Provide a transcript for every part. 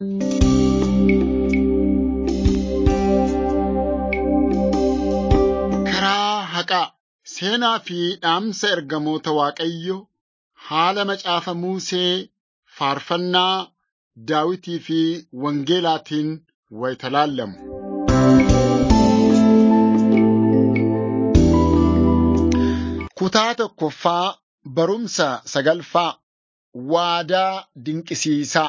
Karaa haqaa seenaa fi dhaamsa ergamoota Waaqayyoo haala macaafa Musee faarfannaa Daawitii fi Wangeelaatiin wayita laallamu. Kutaa tokkoffaa barumsa sagalfaa waadaa dinqisiisaa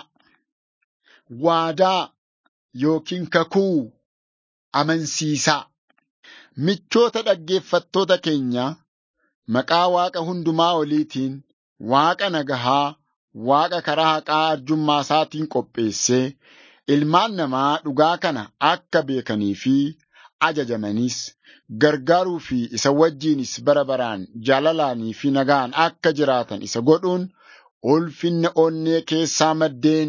waadaa yookiin kakuu amansiisaa. Michoota dhaggeeffattoota keenya maqaa Waaqa hundumaa oliitiin Waaqa nagahaa, Waaqa karaa haqaa arjummaa isaatiin qopheessee ilmaan namaa dhugaa kana akka beekanii fi ajajamanis gargaaruu fi isa wajjinis bara baraan jaalalaanii fi nagaan akka jiraatan isa godhuun ulfinna onnee keessaa maddeen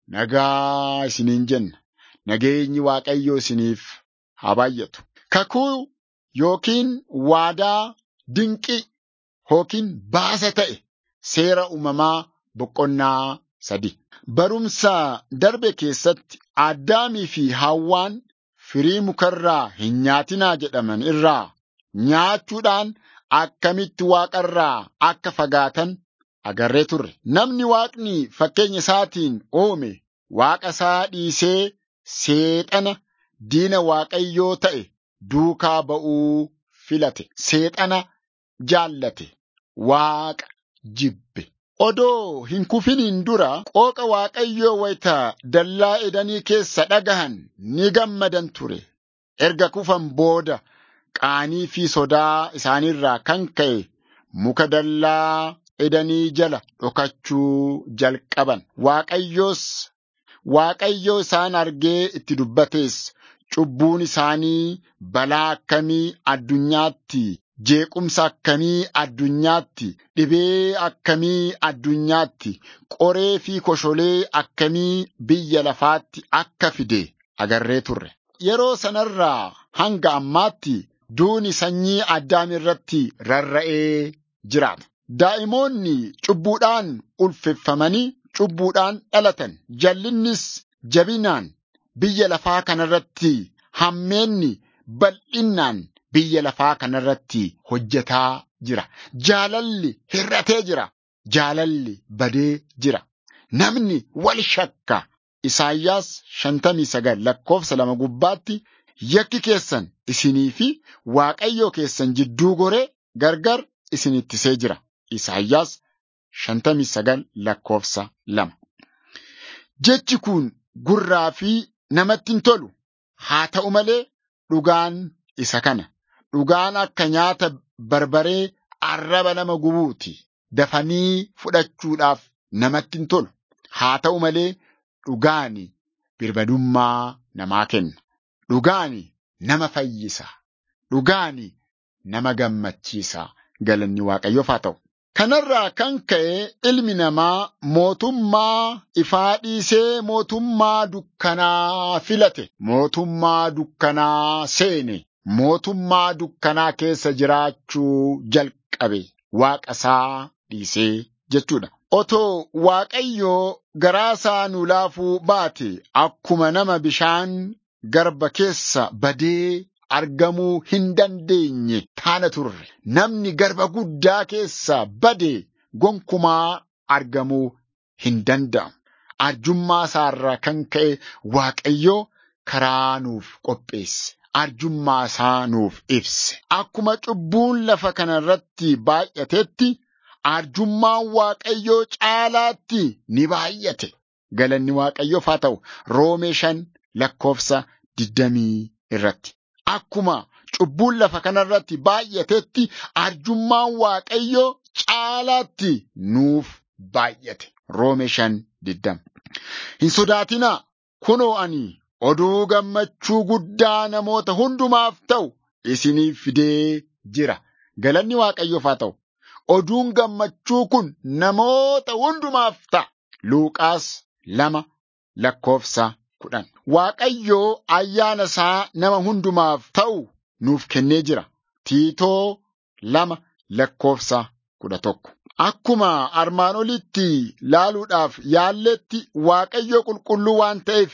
nagaa isiniin jenna. Nageenyi Waaqayyoo isiniif haa baay'atu. Kakuu yookiin waadaa dinqii yookiin baasa ta'e seera uumamaa boqonnaa sadi. Barumsa darbe keessatti Addaamii fi Hawwaan firii mukarraa hin nyaatinaa jedhaman irraa nyaachuudhaan akkamitti waaqarraa akka fagaatan agarree turre. Namni waaqni fakkeenya isaatiin uume waaqa isaa dhiisee seexana diina waaqayyoo ta'e duukaa ba'uu filate. Seexana jaallate. Waaqa jibbe. Odoo hin kufiniin dura qooqa waaqayyoo wayita dallaa edanii keessa dhagahan ni gammadan ture. Erga kufan booda qaanii fi sodaa isaaniirraa kan ka'e muka dallaa edanii jala dhokachuu jalqaban. Waaqayyoos Waaqayyoo isaan argee itti dubbates cubbuun isaanii balaa akkamii addunyaatti jeequmsa akkamii addunyaatti dhibee akkamii addunyaatti qoree fi kosholee akkamii biyya lafaatti akka fide agarree turre. Yeroo sanarraa hanga ammaatti duuni sanyii addaam irratti rarra'ee jiraata. Daa'imoonni cubbuudhaan ulfeeffamanii cubbuudhaan dhalatan. Jallinnis jabinaan biyya lafaa kanarratti hammeenni bal'innaan biyya lafaa kanarratti hojjetaa jira. Jaalalli hir'atee jira. Jaalalli badee jira. Namni wal shakka. Isaayyaas shantamii sagal lakkoofsa lama gubbaatti yakki keessan isinii fi waaqayyoo keessan jidduu goree gargar isin ittisee jira. Isaayyaas shantamii sagal lakkoofsa lama. Jechi kun gurraa fi namatti hin tolu. Haa ta'u malee dhugaan isa kana. Dhugaan akka nyaata barbaree arraba nama gubuuti. Dafanii fudhachuudhaaf namatti hin tolu. Haa ta'u malee dhugaani birbadummaa namaa kenna. Dhugaani nama fayyisa. Dhugaani nama gammachiisa. Galanni Waaqayyoof haa ta'u. Kanarraa kan ka'e ilmi namaa mootummaa ifaa dhiisee mootummaa dukkanaa filate. Mootummaa dukkanaa seene. Mootummaa dukkanaa keessa jiraachuu jalqabe. Waaqa isaa dhiisee jechuudha. Otoo Waaqayyoo garaasaa nu laafuu baate akkuma nama bishaan garba keessa badee argamuu hin dandeenye taana turre. Namni garba guddaa keessa bade gonkumaa argamuu hin danda'amu. Arjummaa isaarraa kan ka'e Waaqayyoo karaa nuuf qopheesse. Arjummaa isaa nuuf ibse. Akkuma cubbuun lafa kanarratti baay'atetti arjummaan Waaqayyoo caalaatti ni baay'ate. Galanni Waaqayyoof haa ta'u Roomee shan lakkoofsa digdamii irratti. Akkuma cubbuun lafa kanarratti baay'atetti arjummaan Waaqayyoo caalaatti nuuf baay'ate. Roomee shan digdama. Hin sodaatinaa kunoo ani oduu gammachuu guddaa namoota hundumaaf ta'u isiniif fidee jira. Galanni Waaqayyoof haa ta'u. Oduun gammachuu kun namoota hundumaaf ta'a. Luuqaas lama lakkoofsa kudhan. Waaqayyoo ayyaana isaa nama hundumaaf ta'u nuuf kennee jira. Tiitoo lama lakkoofsa kudha tokko. Akkuma armaan olitti laaluudhaaf yaalletti Waaqayyo qulqulluu waan ta'eef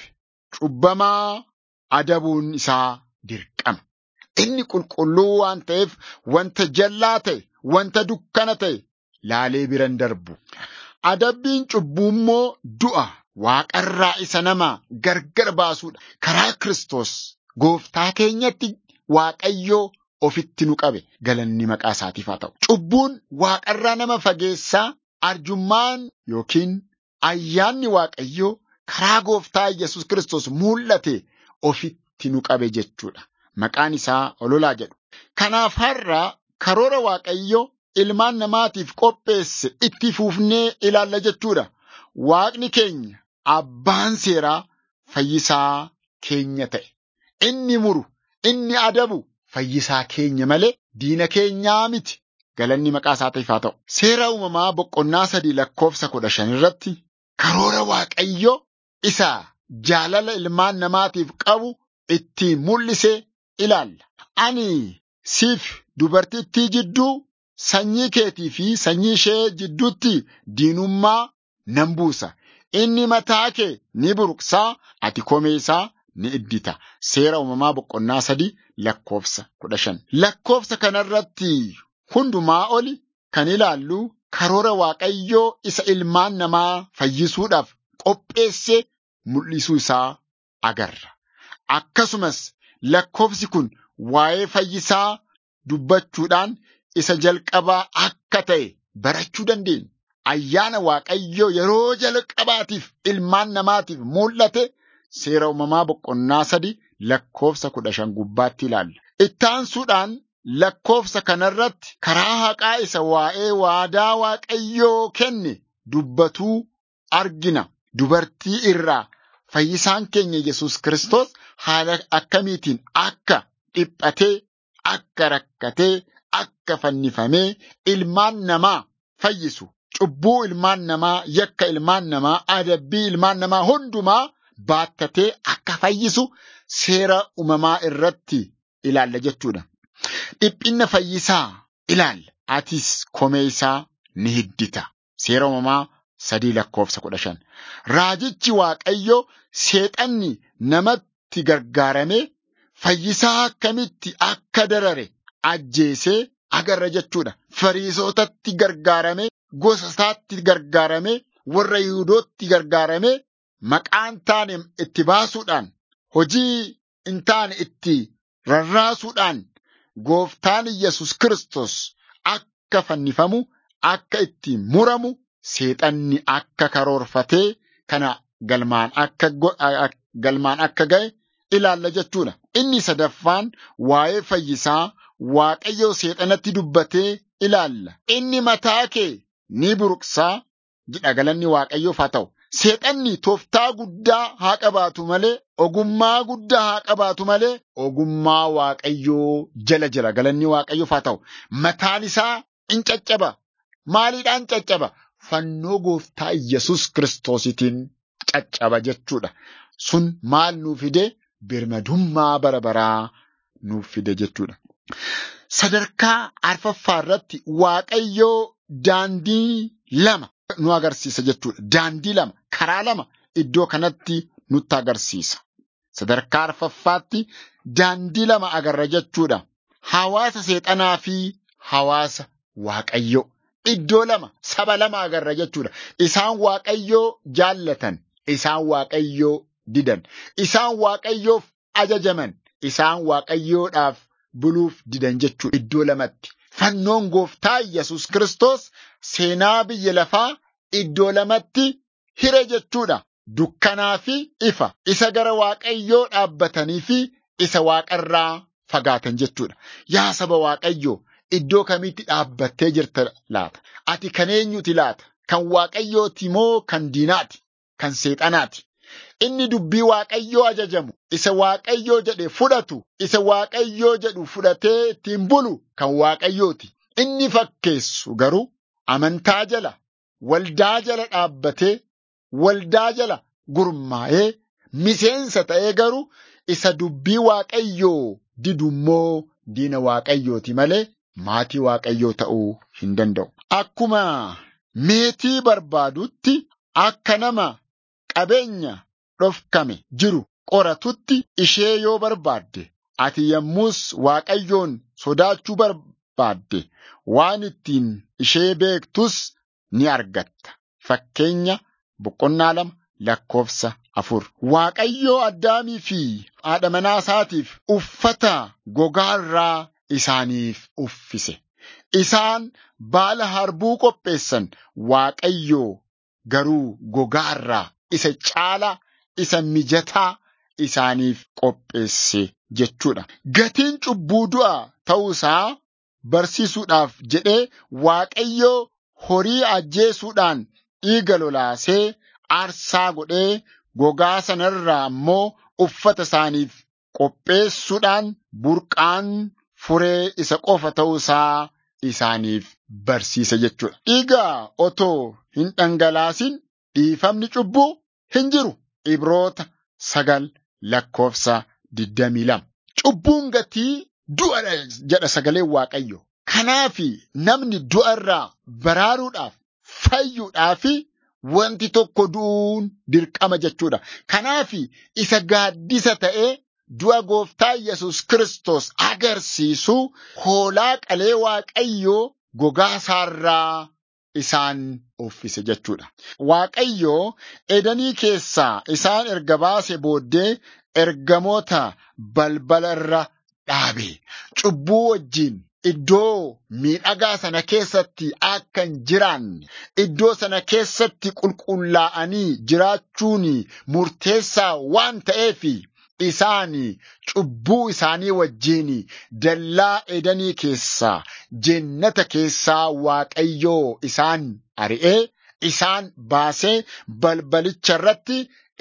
cubbamaa adabuun isaa dirqama. Inni qulqulluu waan ta'eef wanta jallaa ta'e, wanta dukkana ta'e laalee biran darbu. Adabbiin cubbuu immoo du'a waaqarraa isa nama gargar baasuudha. Karaa Kiristoos gooftaa keenyatti Waaqayyoo ofitti nu qabe galanni maqaa isaatiif haa ta'u. Cubbuun waaqarraa nama fageessaa arjummaan yookiin ayyaanni Waaqayyoo karaa gooftaa Yesus Kiristoos mul'ate ofitti nu qabe jechuudha. Maqaan isaa ololaa jedhu. Kanaaf har'a karoora Waaqayyoo ilmaan namaatiif qopheesse itti fufnee ilaalla jechuudha. Waaqni keenya abbaan seeraa fayyisaa keenya ta'e. Inni muru, inni adabu fayyisaa keenya malee diina keenyaa miti. Galanni maqaa isaatiif haa ta'u. Seera uumamaa boqonnaa sadii lakkoofsa kudha shan irratti karoora Waaqayyoo isa jaalala ilmaan namaatiif qabu ittiin mul'ise ilaalla. Ani siif dubartittii jidduu sanyii keetii fi sanyii ishee jidduutti diinummaa nan buusa. Inni mataa kee ni buruqsaa, ati komee isaa ni iddita. Seera uumamaa boqonnaa sadii lakkoofsa kudha shan. Lakkoofsa kanarratti hundumaa oli kan ilaallu karoora Waaqayyoo isa ilmaan namaa fayyisuudhaaf qopheesse mul'isuu isaa agarra. Akkasumas lakkoofsi kun waa'ee fayyisaa dubbachuudhaan isa jalqabaa akka ta'e barachuu dandeenya. Ayyaana Waaqayyoo yeroo jalqabaatiif ilmaan namaatiif mul'ate seera uumamaa boqonnaa sadi lakkoofsa kudha shan gubbaatti ilaalla. Ittaansuudhaan lakkoofsa kanarratti karaa haqaa isa waa'ee waadaa Waaqayyoo kenne dubbatuu argina. Dubartii irraa fayyisaan keenya Yesus Kiristoos haala akkamiitiin akka dhiphatee, akka rakkatee, akka fannifamee ilmaan namaa fayyisu. Cubbuu ilmaan namaa, yakka ilmaan namaa, adabbii ilmaan namaa hundumaa baattatee akka fayyisu seera uumamaa irratti ilaalla jechuudha. Dhiphinna fayyisaa ilaalla. Atis komee isaa ni hiddita. Seera uumamaa sadii lakkoofsa kudha shan. Raajichi Waaqayyo seexanni namatti gargaaramee fayyisaa akkamitti akka darare ajjeesee agarra jechuudha. Fariisotatti gargaaramee gosa isaatti gargaaramee warra Yihuudootti gargaaramee maqaan taane itti baasuudhaan hojii hin taane itti rarraasuudhaan gooftaan Yesus Kiristoos akka fannifamu akka itti muramu seexanni akka karoorfatee kana galmaan akka galmaan akka ga'e ilaalla jechuudha. Inni sadaffaan waa'ee fayyisaa Waaqayyo seexanatti dubbatee ilaalla. Inni mataa kee ni buruqsaa jedha galanni Waaqayyoof haa ta'u. Seexanni tooftaa guddaa haa qabaatu malee, ogummaa guddaa haa qabaatu malee, ogummaa Waaqayyoo jala jira galanni Waaqayyoof haa ta'u. Mataan isaa in caccaba. Maaliidhaan caccaba? Fannoo gooftaa Yesus Kiristoositiin caccaba jechuudha. Sun maal nuu fide? Birmadummaa bara baraa nuuf fide jechuudha. Sadarkaa arfaffaa irratti Waaqayyoo daandii lama nu agarsiisa jechuudha. Daandii lama, karaa lama iddoo kanatti nutti agarsiisa. Sadarkaa arfaffaatti daandii lama agarra jechuudha. Hawaasa seexanaa fi hawaasa Waaqayyoo. Iddoo lama, saba lama agarra jechuudha. Isaan Waaqayyoo jaallatan, isaan Waaqayyoo didan, isaan Waaqayyoof ajajaman, isaan Waaqayyoodhaaf buluuf didan jechuudha. Iddoo lamatti. Fannoon gooftaa Yesus Kiristoos seenaa biyya lafaa iddoo lamatti hire jechuudha. Dukkanaa fi ifa. Isa gara Waaqayyoo dhaabbatanii fi isa waaqarraa fagaatan jechuudha. Yaa saba Waaqayyoo iddoo kamitti dhaabbattee jirta laata? Ati kan eenyuti laata? Kan Waaqayyooti moo kan diinaati? Kan seexanaati? Inni dubbii Waaqayyoo ajajamu, isa Waaqayyoo jedhe fudhatu, isa Waaqayyoo jedhu fudhatee ittiin bulu kan Waaqayyooti. Inni fakkeessu garuu amantaa jala, waldaa jala dhaabbatee, waldaa jala gurmaa'ee, miseensa ta'ee garuu isa dubbii Waaqayyoo didu immoo diina Waaqayyooti malee maatii Waaqayyoo ta'uu hin danda'u. akkuma meetii barbaadutti akka nama qabeenya dhofkame jiru qoratutti ishee yoo barbaadde ati yommus Waaqayyoon sodaachuu barbaadde waan ittiin ishee beektus ni argatta. Fakkeenya boqonnaa lama lakkoofsa afur. Waaqayyoo Addaamii fi haadha manaa isaatiif uffata gogaa irraa isaaniif uffise. Isaan baala harbuu qopheessan Waaqayyoo garuu gogaa irraa isa caalaa isa mijataa isaaniif qopheesse jechuudha. Gatiin cubbuu du'a ta'uusaa barsiisuudhaaf jedhee Waaqayyoo horii ajjeesuudhaan dhiiga lolaasee aarsaa godhee gogaa sanarraa immoo uffata isaaniif qopheessuudhaan burqaan furee isa qofa ta'uusaa isaaniif barsiisa jechuudha. Dhiiga otoo hin dhangalaasin dhiifamni cubbuu hin jiru. Ibroota sagal lakkoofsa digdamii lama. Cubbuun gatii du'a jedha sagaleen Waaqayyo. Kanaafi namni du'a irraa baraaruudhaaf fayyuudhaaf wanti tokko du'uun dirqama jechuudha. Kanaafi isa gaaddisa ta'ee du'a gooftaa Yesus Kiristoos agarsiisu hoolaa qalee Waaqayyoo gogaa isaarraa isaan uffise jechuudha. Waaqayyoo edanii keessaa isaan erga baase booddee ergamoota balbala irra dhaabe. Cubbuu wajjin iddoo miidhagaa sana keessatti akka hin jiraanne, iddoo sana keessatti qulqullaa'anii jiraachuun murteessaa waan ta'eef isaan cubbuu isaanii wajjin dallaa edanii keessaa jennata keessaa waaqayyoo isaan ari'ee isaan baasee balbalicha irratti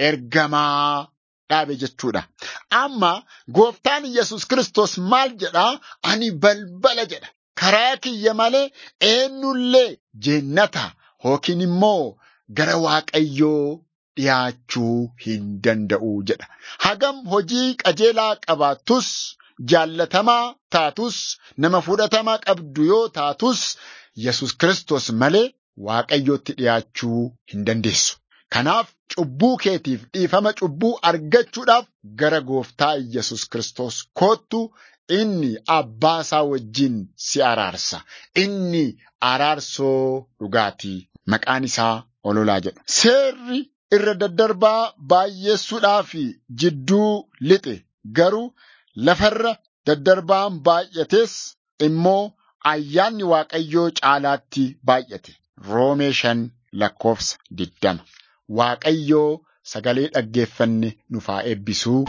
ergamaa dhaabe jechuudha. Amma gooftaan Yesus Kiristoos maal jedhaa? Ani balbala jedha. Karaa kiyya malee eenyullee jennata yookiin immoo gara waaqayyoo dhiyaachuu hin danda'u jedha. Hagam hojii qajeelaa qabaattus jaallatamaa taatus nama fudhatamaa qabdu yoo taatus Yesus Kiristoos malee waaqayyootti dhiyaachuu hin dandeessu. Kanaaf cubbuu keetiif dhiifama cubbuu argachuudhaaf gara gooftaa Yesus Kiristoos koottu inni abbaa isaa wajjin si araarsa. Inni araarsoo dhugaatii maqaan isaa ololaa jedha. Seerri irra daddarbaa baay'eessuudhaaf jidduu lixe garuu lafarra daddarbaan baay'ates immoo ayyaanni Waaqayyoo caalaatti baay'ate. Roomee shan lakkoofsa digdama. Waaqayyoo sagalee dhaggeeffanne nuuf haa eebbisuu.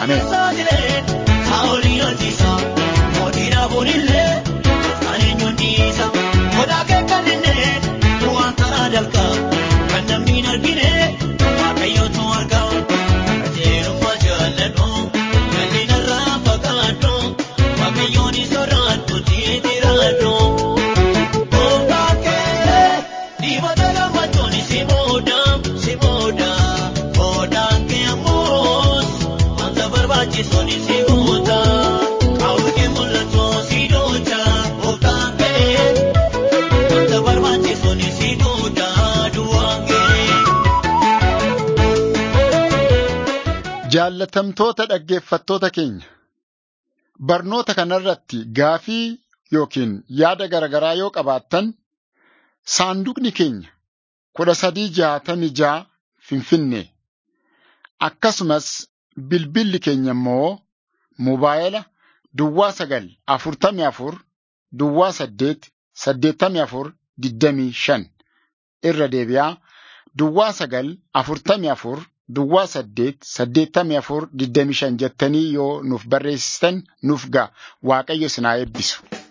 Ameen. Jaallatamtoota dhaggeeffattoota keenya barnoota kanarratti gaafii yookiin yaada garaagaraa yoo qabaattan saanduqni keenya kudha sadii jaatamii jaa finfinnee akkasumas bilbilli keenya immoo mobaayila duwwaa sagal afurtamii afur duwwaa saddeet saddeettamii afur digdamii shan irra deebi'aa duwwaa sagal afurtamii afur. Duwwaa saddeet saddeettamii afur digdamii shan jettanii yoo nuuf barreessitan nuuf ga'a waaqayyo isin haa eebbisu.